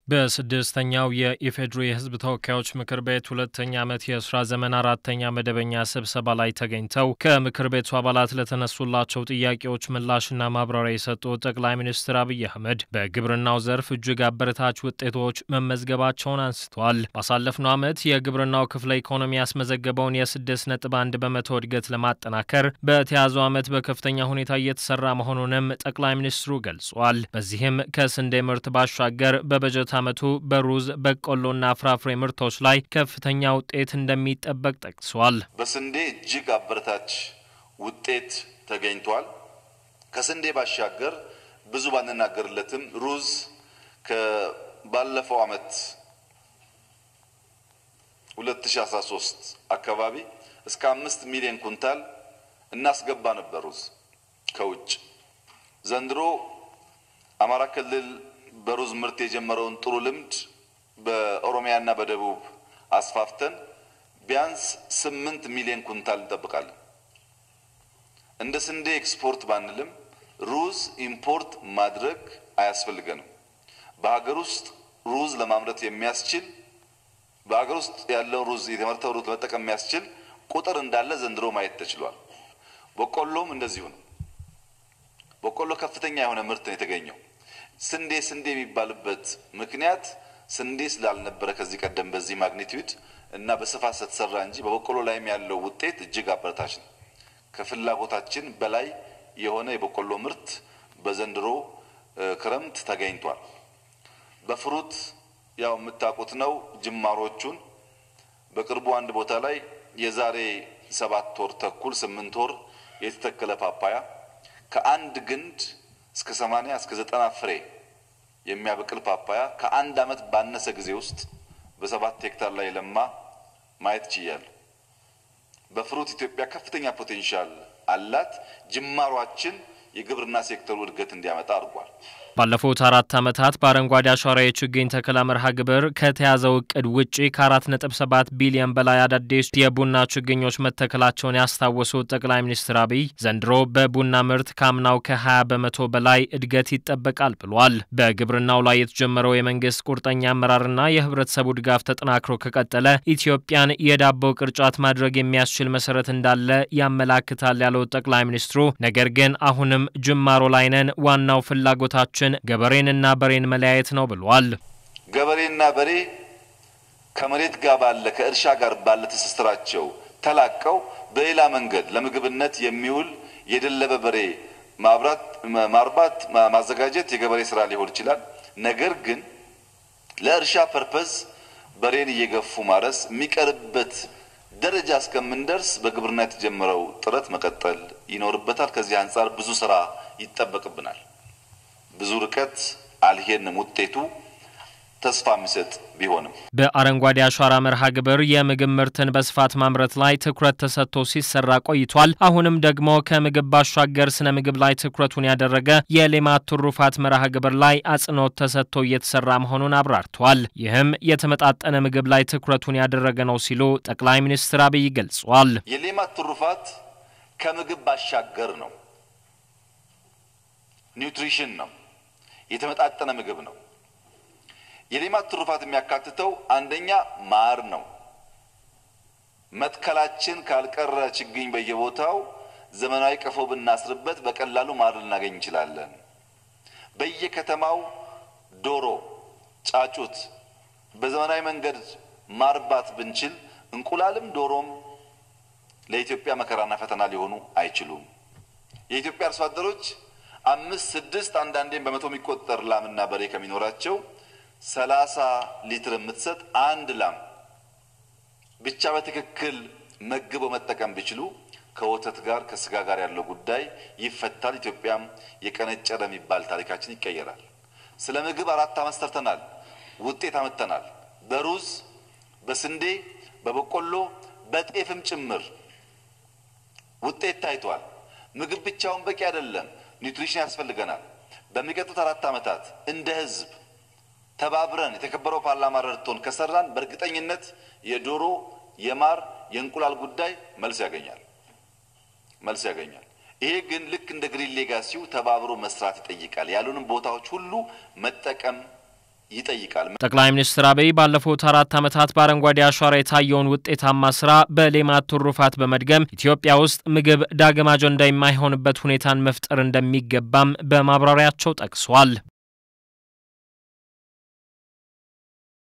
በስድስተኛው የኢፌዴሪ የሕዝብ ተወካዮች ምክር ቤት ሁለተኛ ዓመት የስራ ዘመን አራተኛ መደበኛ ስብሰባ ላይ ተገኝተው ከምክር ቤቱ አባላት ለተነሱላቸው ጥያቄዎች ምላሽና ማብራሪያ የሰጡት ጠቅላይ ሚኒስትር አብይ አህመድ በግብርናው ዘርፍ እጅግ አበረታች ውጤቶች መመዝገባቸውን አንስተዋል። ባሳለፍነው ዓመት የግብርናው ክፍለ ኢኮኖሚ ያስመዘገበውን የስድስት ነጥብ አንድ በመቶ እድገት ለማጠናከር በተያዘው ዓመት በከፍተኛ ሁኔታ እየተሰራ መሆኑንም ጠቅላይ ሚኒስትሩ ገልጿል። በዚህም ከስንዴ ምርት ባሻገር በበጀት ዓመቱ በሩዝ በቆሎና ፍራፍሬ ምርቶች ላይ ከፍተኛ ውጤት እንደሚጠበቅ ጠቅሷል። በስንዴ እጅግ አበረታች ውጤት ተገኝቷል። ከስንዴ ባሻገር ብዙ ባንናገርለትም ሩዝ ከባለፈው ዓመት 2013 አካባቢ እስከ አምስት ሚሊዮን ኩንታል እናስገባ ነበር ሩዝ ከውጭ ዘንድሮ አማራ ክልል በሩዝ ምርት የጀመረውን ጥሩ ልምድ በኦሮሚያና በደቡብ አስፋፍተን ቢያንስ ስምንት ሚሊዮን ኩንታል እንጠብቃለን። እንደ ስንዴ ኤክስፖርት ባንልም ሩዝ ኢምፖርት ማድረግ አያስፈልገንም። በሀገር ውስጥ ሩዝ ለማምረት የሚያስችል በሀገር ውስጥ ያለውን ሩዝ የተመረተው ሩዝ ለመጠቀም የሚያስችል ቁጥር እንዳለ ዘንድሮ ማየት ተችሏል። በቆሎም እንደዚሁ ነው። በቆሎ ከፍተኛ የሆነ ምርት ነው የተገኘው። ስንዴ ስንዴ የሚባልበት ምክንያት ስንዴ ስላልነበረ ከዚህ ቀደም በዚህ ማግኒቲዩድ እና በስፋት ስትሰራ እንጂ በበቆሎ ላይም ያለው ውጤት እጅግ አበረታች ነው። ከፍላጎታችን በላይ የሆነ የበቆሎ ምርት በዘንድሮ ክረምት ተገኝቷል። በፍሩት ያው የምታውቁት ነው ጅማሮቹን። በቅርቡ አንድ ቦታ ላይ የዛሬ ሰባት ወር ተኩል ስምንት ወር የተተከለ ፓፓያ ከአንድ ግንድ እስከ 80 እስከ 90 ፍሬ የሚያበቅል ፓፓያ ከአንድ ዓመት ባነሰ ጊዜ ውስጥ በሰባት ሄክታር ላይ ለማ ማየት ችያለሁ። በፍሩት ኢትዮጵያ ከፍተኛ ፖቴንሻል አላት። ጅማሯችን የግብርና ሴክተሩ እድገት እንዲያመጣ አድርጓል። ባለፉት አራት ዓመታት በአረንጓዴ አሻራ የችግኝ ተከላ መርሃ ግብር ከተያዘው እቅድ ውጪ ከ4.7 ቢሊዮን በላይ አዳዲስ የቡና ችግኞች መተከላቸውን ያስታወሱት ጠቅላይ ሚኒስትር አብይ ዘንድሮ በቡና ምርት ካምናው ከ20 በመቶ በላይ እድገት ይጠበቃል ብሏል። በግብርናው ላይ የተጀመረው የመንግስት ቁርጠኛ አመራርና የህብረተሰቡ ድጋፍ ተጠናክሮ ከቀጠለ ኢትዮጵያን የዳቦ ቅርጫት ማድረግ የሚያስችል መሰረት እንዳለ ያመላክታል ያሉት ጠቅላይ ሚኒስትሩ ነገር ግን አሁንም ጅማሮ ላይ ነን፣ ዋናው ፍላጎታችን ገበሬንና በሬን መለያየት ነው ብሏል። ገበሬና በሬ ከመሬት ጋር ባለ ከእርሻ ጋር ባለ ትስስራቸው ተላቀው በሌላ መንገድ ለምግብነት የሚውል የደለበ በሬ ማብራት፣ ማርባት፣ ማዘጋጀት የገበሬ ስራ ሊሆን ይችላል። ነገር ግን ለእርሻ ፐርፐዝ በሬን እየገፉ ማረስ የሚቀርበት ደረጃ እስከምንደርስ በግብርና የተጀመረው ጥረት መቀጠል ይኖርበታል። ከዚህ አንጻር ብዙ ስራ ይጠበቅብናል። ብዙ ርቀት አልሄድንም። ውጤቱ ተስፋ የሚሰጥ ቢሆንም በአረንጓዴ አሻራ መርሃ ግብር የምግብ ምርትን በስፋት ማምረት ላይ ትኩረት ተሰጥቶ ሲሰራ ቆይቷል። አሁንም ደግሞ ከምግብ ባሻገር ስነ ምግብ ላይ ትኩረቱን ያደረገ የሌማት ትሩፋት መርሃ ግብር ላይ አጽንኦት ተሰጥቶ እየተሰራ መሆኑን አብራርተዋል። ይህም የተመጣጠነ ምግብ ላይ ትኩረቱን ያደረገ ነው ሲሉ ጠቅላይ ሚኒስትር አብይ ገልጿል። የሌማት ትሩፋት ከምግብ ባሻገር ነው። ኒውትሪሽን ነው። የተመጣጠነ ምግብ ነው። የሌማት ትሩፋት የሚያካትተው አንደኛ ማር ነው። መትከላችን ካልቀረ ችግኝ በየቦታው ዘመናዊ ቀፎ ብናስርበት በቀላሉ ማር ልናገኝ እንችላለን። በየከተማው ዶሮ፣ ጫጩት በዘመናዊ መንገድ ማርባት ብንችል እንቁላልም ዶሮም ለኢትዮጵያ መከራና ፈተና ሊሆኑ አይችሉም። የኢትዮጵያ አርሶ አደሮች አምስት ስድስት አንዳንዴም በመቶ የሚቆጠር ላምና በሬ ከሚኖራቸው ሰላሳ ሊትር የምትሰጥ አንድ ላም ብቻ በትክክል መግበው መጠቀም ቢችሉ ከወተት ጋር ከስጋ ጋር ያለው ጉዳይ ይፈታል። ኢትዮጵያም የቀነጨረ የሚባል ታሪካችን ይቀየራል። ስለ ምግብ አራት ዓመት ሰርተናል። ውጤት አመጥተናል። በሩዝ በስንዴ በበቆሎ በጤፍም ጭምር ውጤት ታይቷል። ምግብ ብቻውን በቂ አይደለም። ኒውትሪሽን ያስፈልገናል። በሚቀጥሉት አራት ዓመታት እንደ ህዝብ ተባብረን የተከበረው ፓርላማ ረድቶን ከሰራን በእርግጠኝነት የዶሮ የማር የእንቁላል ጉዳይ መልስ ያገኛል መልስ ያገኛል። ይሄ ግን ልክ እንደ ግሪን ሌጋሲው ተባብሮ መስራት ይጠይቃል። ያሉንም ቦታዎች ሁሉ መጠቀም ይጠይቃል። ጠቅላይ ሚኒስትር አብይ ባለፉት አራት ዓመታት በአረንጓዴ አሻራ የታየውን ውጤታማ ስራ በሌማት ትሩፋት በመድገም ኢትዮጵያ ውስጥ ምግብ ዳግም አጀንዳ የማይሆንበት ሁኔታን መፍጠር እንደሚገባም በማብራሪያቸው ጠቅሷል።